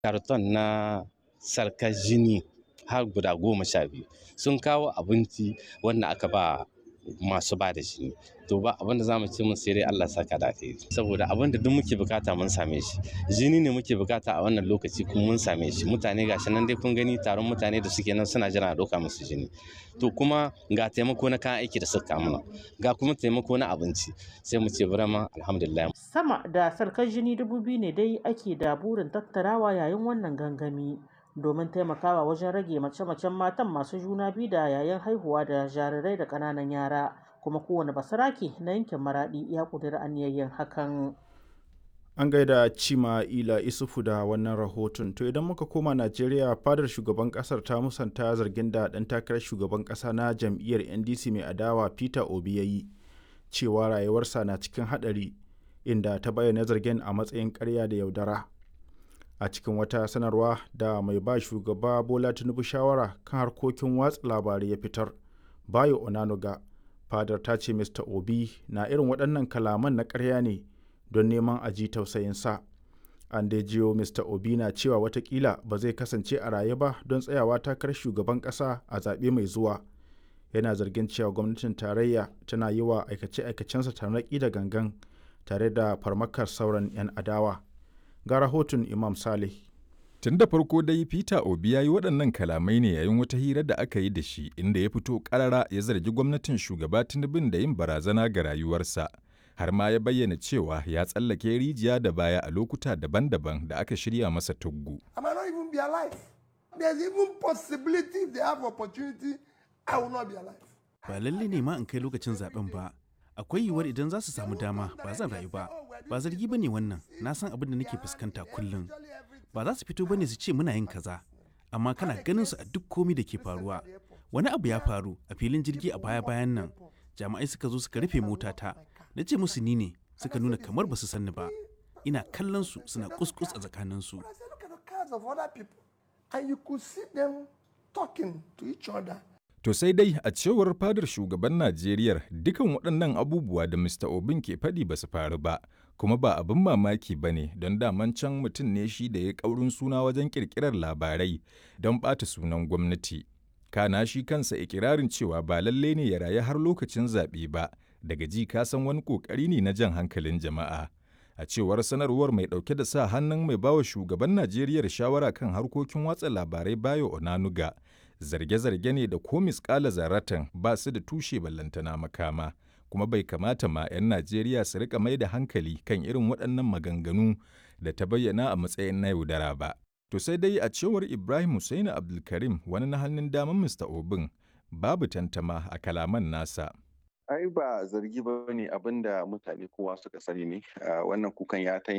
karton na sarkar jini har guda goma sha biyu sun kawo abinci wanda aka ba masu ba da jini to ba abin da zamu ce mun sai dai Allah saka da kai saboda abin da duk muke bukata mun same shi jini ne muke bukata a wannan lokaci kuma mun same shi mutane gashi nan dai kun gani taron mutane da suke nan suna jira a doka musu jini to kuma ga taimako na kayan aiki da suka mana ga kuma taimako na abinci sai mu ce burama alhamdulillah sama da sarkar jini dubu biyu ne dai ake da burin tattarawa yayin wannan gangami domin taimakawa wajen rage mace-macen matan masu juna biyu da yayin haihuwa da jarirai da ƙananan yara kuma kowane basarake na yankin maraɗi ya ƙudiri aniyayyen hakan an gaida cima ila isufu da wannan rahoton to idan muka koma najeriya fadar shugaban kasar ta musanta zargin da ɗan takarar shugaban ƙasa na jam'iyyar ndc mai adawa peter obi ya yi cewa rayuwarsa na cikin haɗari inda ta bayyana zargin a matsayin ƙarya da yaudara a cikin wata sanarwa da mai ba shugaba bola tinubu shawara kan harkokin watsa labarai ya fitar bayo onanuga fadar ta ce mr obi na irin waɗannan kalaman na ƙarya ne don neman a ji tausayinsa an dai jiyo mr obi na cewa watakila ba zai kasance a raye ba don tsayawa takarar shugaban ƙasa a zaɓe mai zuwa yana zargin cewa gwamnatin tarayya tana yi wa aikace-aikacensa tarnaƙi da gangan tare da farmakar sauran 'yan adawa ga rahoton imam saleh Tun da farko dai Peter Obi ya yi waɗannan kalamai ne yayin wata hira da aka yi da shi inda ya fito ƙarara ya zargi gwamnatin shugaba Tinubun da yin barazana ga rayuwarsa. Har ma ya bayyana cewa ya tsallake rijiya da baya a lokuta daban-daban da aka shirya masa tuggu. Ba lalle ne ma in kai lokacin zaben ba. Akwai yiwuwar idan za su samu dama ba zan rayu ba. Ba zargi ba ne wannan, na san abin da nake fuskanta kullum. ba za su fito bane su ce muna yin kaza amma kana ganin su a duk komi da ke faruwa wani abu ya faru a filin jirgi a baya bayan nan jami'ai suka zo suka rufe motata na ce musu ni ne suka nuna kamar ba su sanni ba ina kallon su suna kuskus a tsakanin su To sai dai a cewar fadar shugaban Najeriya dukan waɗannan abubuwa da Mr. Obin ke faɗi ba su faru ba, kuma ba abin mamaki ba ne don daman can mutum ne shi da ya ƙaurin suna wajen ƙirƙirar labarai don ɓata sunan gwamnati. Kana shi kansa ikirarin cewa ba lalle ne ya rayu har lokacin zaɓe ba, daga ji ka san wani ƙoƙari ne na jan hankalin jama'a. A cewar sanarwar mai ɗauke da sa hannun mai bawa shugaban Najeriya shawara kan harkokin watsa labarai Bayo Onanuga, zarge-zarge ne da ko miskala zaratan ba su da tushe ballantana makama kuma bai kamata ma 'yan Najeriya su rika mai da hankali kan irin waɗannan maganganu da ta bayyana a matsayin na yaudara ba. To sai dai a cewar Ibrahim Hussaini Abdulkarim wani na hannun daman Mr. Obin babu tantama a kalaman nasa. ai ba zargi ba ne abin da mutane kowa suka sani ne wannan kukan ya ta